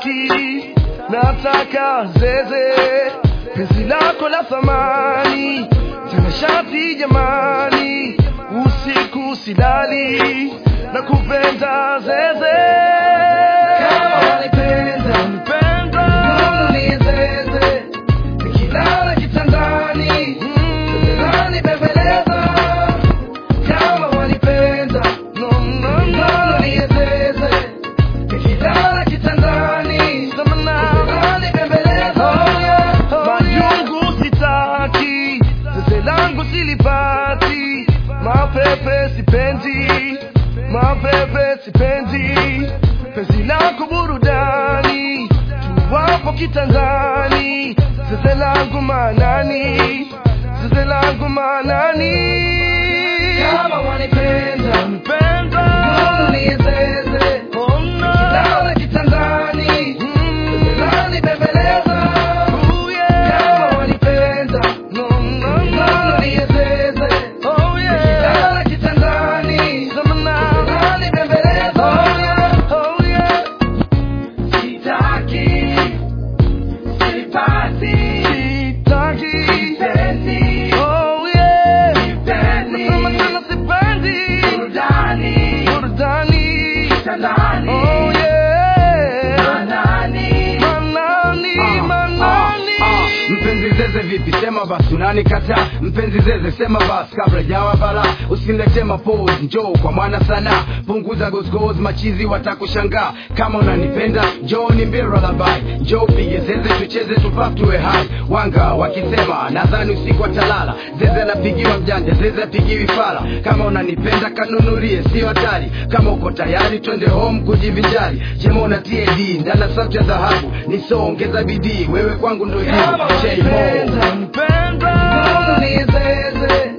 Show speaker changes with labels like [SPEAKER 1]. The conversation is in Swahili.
[SPEAKER 1] sitaki nataka zeze penzi lako la thamani tena shati jamani usiku silali na kupenda zeze
[SPEAKER 2] Kama wanipenda,
[SPEAKER 1] Unipenda.
[SPEAKER 2] mbona niezeze? Nikilala kitandani, unanibembeleza. Kama wanipenda,
[SPEAKER 1] No, no, no.
[SPEAKER 2] mbona niezeze? Nikilala kitandani, unanibembeleza.
[SPEAKER 1] majungu sitaki zeze langu silipati mapepe sipendi mapepe sipendi penzi lako burudani tuwapo kitandani zeze langu manani zeze langu manani
[SPEAKER 2] Kama wanipenda,
[SPEAKER 1] mpenda
[SPEAKER 2] mbona niezeze?
[SPEAKER 1] oh no
[SPEAKER 2] Nikilala kitandani,
[SPEAKER 1] Mm.
[SPEAKER 2] unanibembeleza.
[SPEAKER 1] Ooh, yeah.
[SPEAKER 2] Kama wanipenda,
[SPEAKER 1] No, no,
[SPEAKER 2] mbona
[SPEAKER 1] no.
[SPEAKER 2] niezeze?
[SPEAKER 1] Oh, yeah.
[SPEAKER 2] Nikilala kitandani,
[SPEAKER 1] Zamana.
[SPEAKER 2] unanibembeleza.
[SPEAKER 1] Oh, yeah.
[SPEAKER 2] Sitaki, sipati,
[SPEAKER 1] Sitaki.
[SPEAKER 2] sipendi,
[SPEAKER 1] Oh, yeah.
[SPEAKER 2] sipendi.
[SPEAKER 1] Nasema tena sipendi.
[SPEAKER 2] Burudani,
[SPEAKER 1] Burudani.
[SPEAKER 2] kitandani,
[SPEAKER 1] Oh, yeah.
[SPEAKER 2] manani.
[SPEAKER 1] Manani,
[SPEAKER 3] Ah,
[SPEAKER 1] manani.
[SPEAKER 3] ah, ah. mpenzi zeze vipi sema basi unanikataa mpenzi zeze sema basi kabla jawa bala usinilete mapozi njoo kwa mwana sana punguza gozgoz machizi watakushangaa kama unanipenda njoo ni mbira labai njoo pige zeze tucheze tupaf tuwe hai wanga wakisema nadhani usiku watalala zeze anapigiwa mjanja zeze apigiwi fala kama unanipenda kanunulie sio hatari kama uko tayari twende home kujivinjari chema una td ndana sauti ya dhahabu nisoongeza bidii wewe kwangu ndo jibu
[SPEAKER 2] Kama
[SPEAKER 3] J Mo.
[SPEAKER 2] wanipenda,
[SPEAKER 1] Mpenda.
[SPEAKER 2] mbona niezeze?